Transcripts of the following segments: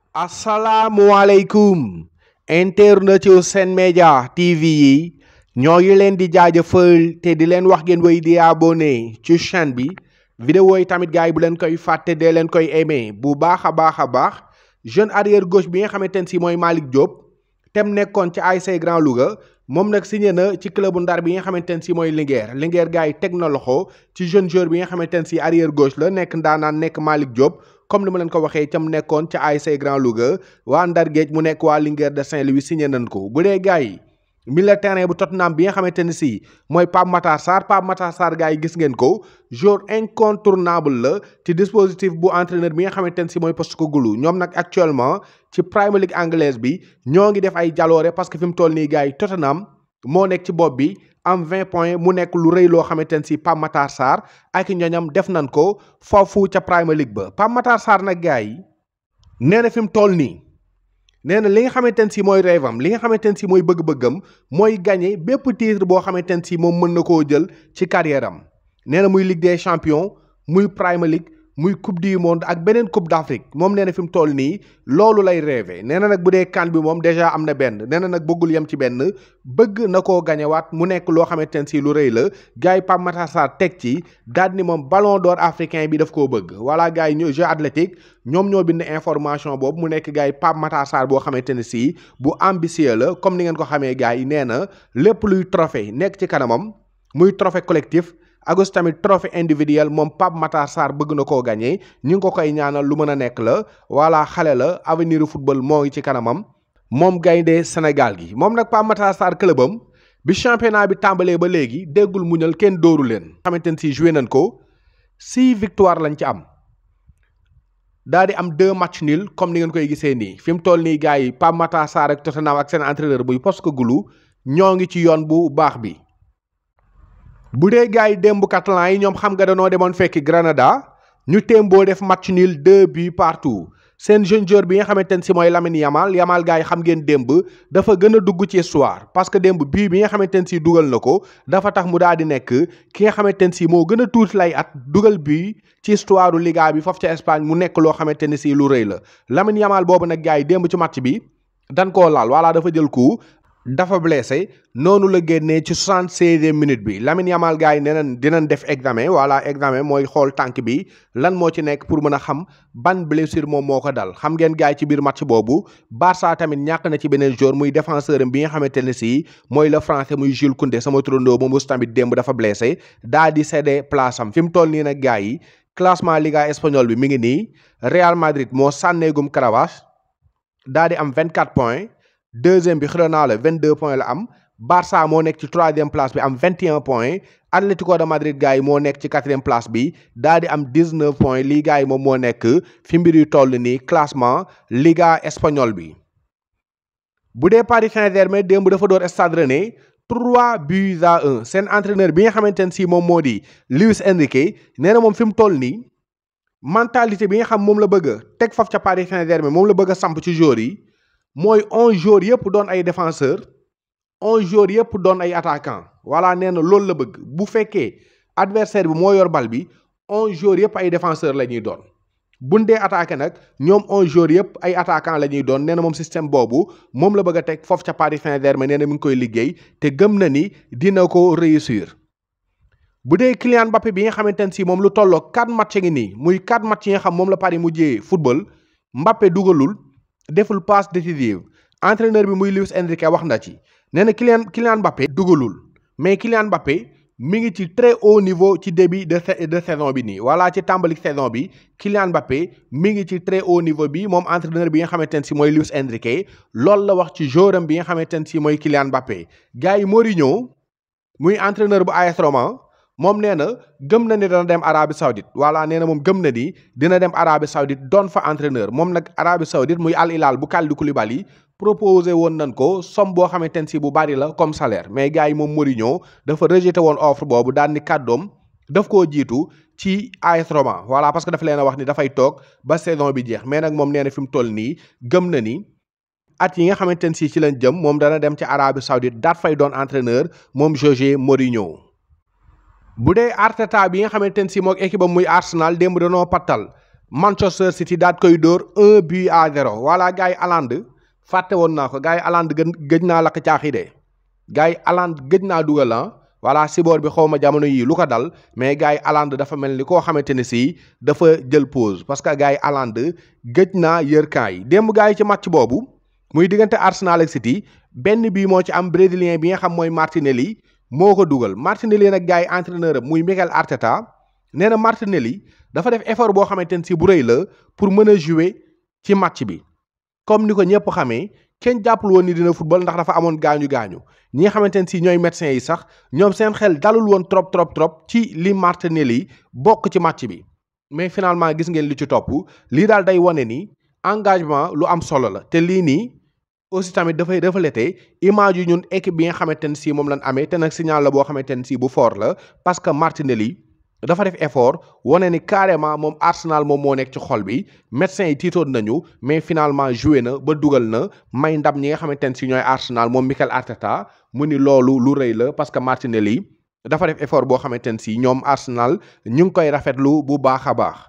asalaamualeykum internet yu Sen Média TV yi ñoo ngi leen di jaajëfal te di leen wax ngeen wéy di abonné ci chaîne bi vidéo yi tamit gars yi bu leen koy fàtte dee leen koy aimé bu baax a baax a baax jeune arrière gauche bi nga xamante ne si mooy Malick Diop tem nekkoon ci ASC Grand Louga moom nag signé na ci club bu Ndar bi nga xamante ne si mooy Linguère Linguère gars yi teg na loxo ci jeune joueur bi nga xamante ne si arrière gauche la nekk ndaanaan nekk Malick Diop comme ni ma leen ko waxee cam nekkoon ca ASC Grand Louga waa Ndar Géej mu nekk waa Linguère de Saint-Louis signé nañ ko bu dee gars yi milieu terrain bu Tottenham bi nga xamante ne si mooy Pape Matar Sarr Pape Matar Sarr gars yi gis ngeen ko joueur incontournable la ci dispositif bu entraîneur bi nga xamante ne si mooy Postecoglou ñoom nag actuellement ci Premier League anglaise bi ñoo ngi def ay jaloore parce que fi mu toll nii gars yi Tottenham moo nekk ci bopp bi am 20 points mu nekk lu rëy loo xamante ne si Pape Matar Sarr ak ñoñam def nañ ko foofu ca Premier League ba Pape Matar Sarr nag gars yi nee na fi mu toll nii nee na li nga xamante ne si mooy rêve am li nga xamante ne si mooy bëgg-bëggam mooy gagné bépp titre boo xamante ne si moom mën na koo jël ci carrière am nee na muy Ligue des champions muy Premier League muy coupe du monde ak beneen coupe d'Afrique moom nee na fi mu toll nii loolu lay rêvé nee na nag bu dee kan bi moom déjà am na benn nee na nag bëggul yem ci benn bëgg na koo gañewaat mu nekk loo xamante ne si lu rëy la gars yi Pape Matar Sarr teg ci daal ni moom ballon d'or africain bi daf koo bëgg voilà gars yi ñoo jeu athlétique ñoom ñoo bind information boobu mu nekk gars yi Pape Matar Sarr boo xamante ne si bu ambitieux la comme ni ngeen ko xamee gars yi nee na lépp luy trophée nekk ci kanamam muy trophée collectif agus tamit trophée individuel moom Pape Matar Sarr bëgg na koo gagné ñu ngi ko koy ñaanal lu mën a nekk la voilà xale la avenir football moo ngi ci kanamam moom gaynde Sénégal gi moom nag Pape Matar Sarr clubam bi championnat bi tàmbalee ba léegi déggul muñal kenn dóoru leen xamante ne si joué nañ ko six victoire lañ ci am daa di am deux match nul comme ni ngeen koy gisee nii fi mu toll nii gars yi Pape Matar Sarr ak Tottenham ak seen entraîneur buy Postecoglou ñoo ngi ci yoon bu baax bi bu dee gars yi démb catalan yi ñoom xam nga danoo demoon fekki Granada ñu témboo def match nul deux buts partout seen jeune joueur bi nga xamante ne si mooy Lamine Yamal Yamal gars yi xam ngeen démb dafa gën a dugg ci histoire parce que démb bii bi nga xamante ne si dugal na ko dafa tax mu daal di nekk ki nga xamante ne si moo gën a tuuti lay at dugal bii ci histoire u Liga bi foofu ca Espagne mu nekk loo xamante ne si lu rëy la Lamine Yamal boobu nag gars yi démb ci match bi dan koo laal voilà dafa jël coup dafa blessé noonu la génnee ci soixante-seizième minute bi Lamine Yamal gars yi nee nañ dinañ def examen voilà examen mooy xool tànk bi lan moo ci nekk pour mën a xam ban blessure moom moo ko dal xam ngeen gars yi ci biir match boobu Barça tamit ñàkk na ci beneen joueur muy défenseur am bi nga xamante ne si mooy le français muy Jules Koundé sama turandoo moom aussi tamit démb dafa blessé daa di cédé place am fi mu toll nii nag gars yi classement Liga espagnol bi mi ngi nii Real Madrid moo sànneegum Caravage daa di am 24 points. deuxième bi Girona la 22 points la am Barça moo nekk ci troisième place bi am 21 points Atlético de Madrid gars yi moo nekk ci quatrième place bi daal di am 19 points lii gars yi moom moo nekk fi mbir yu toll nii classement Liga espagnol bi. bu dee Paris Saint-Germain démb dafa door Stade Rennais 3 buts à 1 seen entraîneur bi nga xamante ne si moom moo di Luis Enrique nee na moom fi mu toll nii mentalité bi nga xam moom la bëgg a teg faf ca Paris Saint-Germain moom la bëgg a samp ci joueurs yi. mooy onze joueurs yëpp doon ay défenseur onze joueurs yëpp doon ay attaquant voilà nee na loolu la bëgg bu fekkee adversaire bi moo yor bal bi onze joueurs yëpp ay défenseur la ñuy doon buñ dee attaqué nag ñoom onze joueurs yëpp ay attaquant la ñuy doon nee na moom système boobu moom la bëgg a teg foofu ca Paris Saint-Germain nee na mi ngi koy liggéey te gëm na ni dina ko réussir bu dee Kylian Mbappé bi nga xamante ne si moom lu tolloo quatre match ngi nii muy quatre match yi nga xam moom la Paris mujjee football Mbappé dugalul deful passe décisive entraîneur bi muy Luis Enrique wax na ci nee na Kylian Kylian Mbappé dugalul mais Kylian Mbappé mi ngi ci très haut niveau ci début de de saison bi nii voilà ci tàmbali saison bi Kylian Mbappé mi ngi ci très haut niveau bi moom entraîneur bi nga xamante ne si mooy Luis Enrique loolu la wax ci joueuram bi nga xamante ne si mooy Kylian Mbappé gars yi Mourinho muy entraîneur bu AS Roma moom nee na gëm na ni dana dem Arabie Saoudite voilà nee na moom gëm na ni dina dem Arabie Saoudite doon fa entraîneur moom nag Arabie Saoudite muy Al Hilal bu Kalidou Koulibaly proposé woon nañ ko somme boo xamante ne si bu bari la comme salaire mais gars yi moom Mourinho dafa rejeté woon offre boobu daan ni kàddoom daf koo jiitu ci AS Roma voilà parce que dafa leen a wax ni dafay toog ba saison bi jeex mais nag moom nee na fi mu toll nii gëm na ni at yi nga xamante ne si ci lañ jëm moom dana dem ci Arabie Saoudite daat fay doon entraîneur moom José Mourinho. bu dee Arteta bi nga xamante ne si moog équipe am muy Arsenal démb danoo pattal Manchester City daat koy dóor un but à zéro voilà gars yi Haaland fàtte woon naa ko gars yi Haaland gën gëj naa lakk caaxi de gars yi Haaland gëj naa dugal ah voilà siboor bi xaw ma jamono yii lu ko dal mais gars yi Haaland dafa mel ni koo xamante ne si dafa jël pause parce que gars yi Haaland gëj naa yër camp yi démb gars yi ci match boobu muy diggante Arsenal ak City benn bii moo ci am brésilien bi nga xam mooy Martinelli moo ko dugal Martinelli nag gars yi entraîneur am muy Mikel Arteta nee na Martinelli dafa def effort boo xamante ne si bu rëy la pour mën a jouer ci match bi comme ni ko ñëpp xamee kenn jàppul woon ni dina football ndax dafa amoon gaañu gaañu ñi nga xamante ne si ñooy médecins yi sax ñoom seen xel dalul woon trop trop trop ci li Martinelli bokk ci match bi mais finalement gis ngeen li ci topp lii daal day wane ni engagement lu am solo la te lii nii aussi tamit dafay refléter image yu ñun équipe bi nga xamante ne si moom lañ amee te nag signal la boo xamante ne si bu fort la parce que Martinelli dafa def effort wane ni carrément moom Arsenal moom moo nekk ci xol bi médecins yi tiitoon nañu mais finalement joué na ba dugal na may ndam ñi nga xamante ne si ñooy Arsenal moom Mikel Arteta mu ni loolu lu rëy la parce que Martinelli dafa def effort boo xamante ne si ñoom Arsenal ñu ngi koy rafetlu bu baax a baax.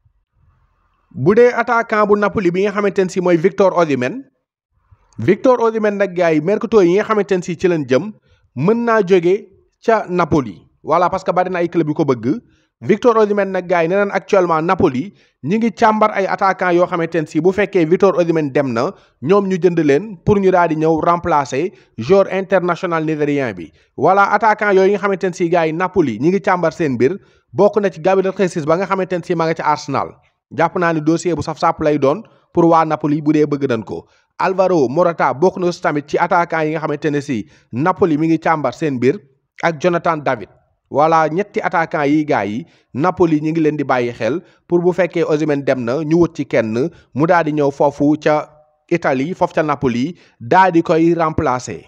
bu dee attaquant bu Napoli bi nga xamante ne si mooy Victor Osimhen Victor Osimhen nag gars yi mercato yi nga xamante ne si ci leen jëm mën naa jóge ca Napoli. voilà parce que bari na ay club yu ko bëgg Victor Osimhen nag gars yi nee naan actuellement Napoli ñi ngi càmbar ay attaquants yoo xamante ne si bu fekkee Victor Osimhen dem na ñoom ñu jënd leen pour ñu daal di ñëw remplacer joueur international nigérien bi. voilà attaquant yooyu nga xamante ne si gars yi Napoli ñi ngi càmbar seen mbir bokk na ci Gabriel Jesus ba nga xamante ne si ma nga ci Arsenal jàpp naa ni dossier bu saf-sàpp lay doon pour waa Napoli bu dee bëgg nañ ko. Alvaro Morata bokk na aussi tamit ci attaquant yi nga xamante ne si Napoli mi ngi càmbar seen mbir ak Jonathan David. voilà ñetti attaquant yi gars yi Napoli ñi ngi leen di bàyyi xel pour bu fekkee Osimhen dem na ñu wut ci kenn mu daal di ñëw foofu ca Italie foofu ca Napoli daal di koy remplacer.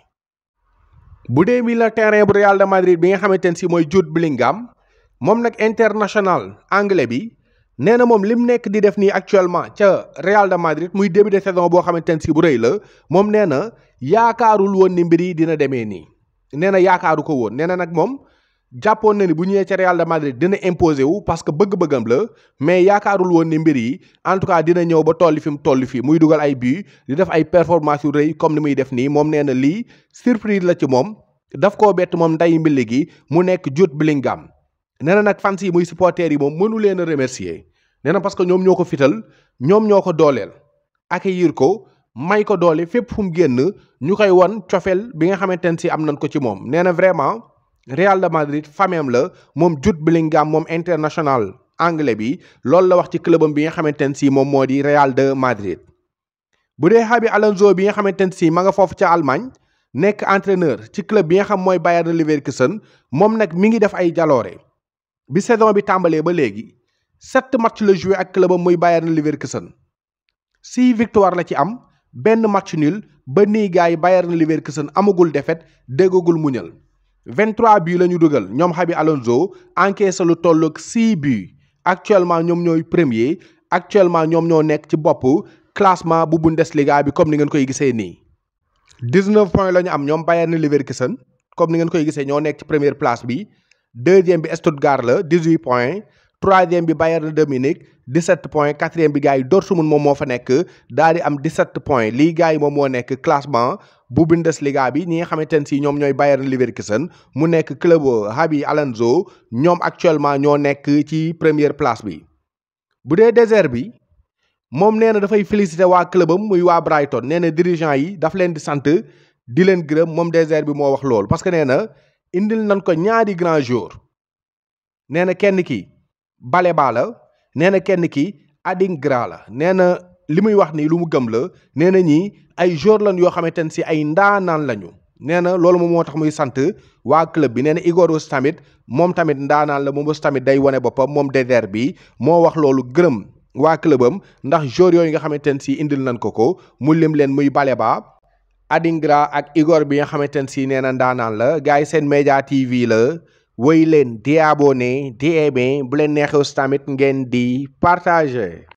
bu dee milieu terrain bu Real de Madrid bi nga xamante ne si mooy Jude Bellingham moom nag international anglais bi nee na moom lim nekk di def nii actuellement ca Real de Madrid muy début de saison boo xamante ne si bu rëy la moom nee na yaakaarul woon ni mbir yi dina demee nii nee na yaakaaru ko woon nee na nag moom. jàppoon na ni bu ñëwee ca Real de Madrid dina imposer wu parce que bëgg-bëggam la mais yaakaarul woon ni mbir yi en tout cas dina ñëw ba tolli fi mu toll fii muy dugal ay but di def ay performance yu rëy comme ni muy def nii moom nee na lii surprise la ci moom daf koo bett moom nday mbilli gi mu nekk Jude Bellingham nee na nag fans yi muy supporters yi moom mënu leen a remercier nee na parce que ñoom ñoo ko fital ñoom ñoo ko dooleel accueillir ko may ko doole fépp fu mu génn ñu koy won cofeel bi nga xamante ne si am nañ ko ci moom nee na vraiment Real de Madrid fameem la moom Jude Bellingham moom international anglais bi loolu la wax ci clubam bi nga xamante ne si moom moo di Real de Madrid. bu dee Xabi Alonso bi nga xamante ne si ma nga foofu ca Allemagne nekk entraîneur ci club bi nga xam mooy Bayern Leverkusen moom nag mi ngi def ay jaloore bi saison bi tàmbalee ba léegi sept match la joué ak clubam muy Bayern Leverkusen six victoire la ci am benn match nul ba nii gars yi Bayern Leverkusen amagul défaite déggagul muñal 23 buts la ñu dugal ñoom Xabi Alonso encaissé lu toll ak 6 buts actuellement ñoom ñooy premier actuellement ñoom ñoo nekk ci bopp classement bu Bundesliga bi comme ni ngeen koy gisee nii. 19 points la ñu am ñoom Bayern Leverkusen comme ni ngeen koy gisee ñoo nekk ci première place bi deuxième bi Stuttgart la 18 points troisième bi Bayern de Munich 17 points quatrième bi gars yi Dortmund moom moo fa nekk daal di am 17 points lii gars yi moom moo nekk classement. bu Bundesliga bi ñi nga xamante ne si ñoom ñooy Bayern Leverkusen mu nekk club Xabi Alonso ñoom actuellement ñoo nekk ci première place bi. bu dee désert bi moom nee na dafay féliciter waa clubam muy waa Brighton nee na dirigeant yi daf leen di sant di leen gërëm moom désert bi moo wax loolu parce que nee na indil nañ ko ñaari grand jour nee na kenn ki Baleba la nee na kenn ki Adingra la nee na li muy wax nii lu mu gëm la nee na ñii ay jour lan yoo xamante ne si ay ndaanaan lañu nee na loolu moom moo tax muy sant waa club bi nee na Igor aussi tamit moom tamit ndaanaan la moom aussi tamit day wane boppam moom désert bi moo wax loolu gërëm waa clubam ndax jour yooyu nga xamante ne si indil nañ ko ko mu lim leen muy Baleba Adingra ak Igor bi nga xamante ne si nee na ndaanaan la gars yi seen média TV la woy leen di abonné di aimé bu leen neexee aussi tamit ngeen di partager.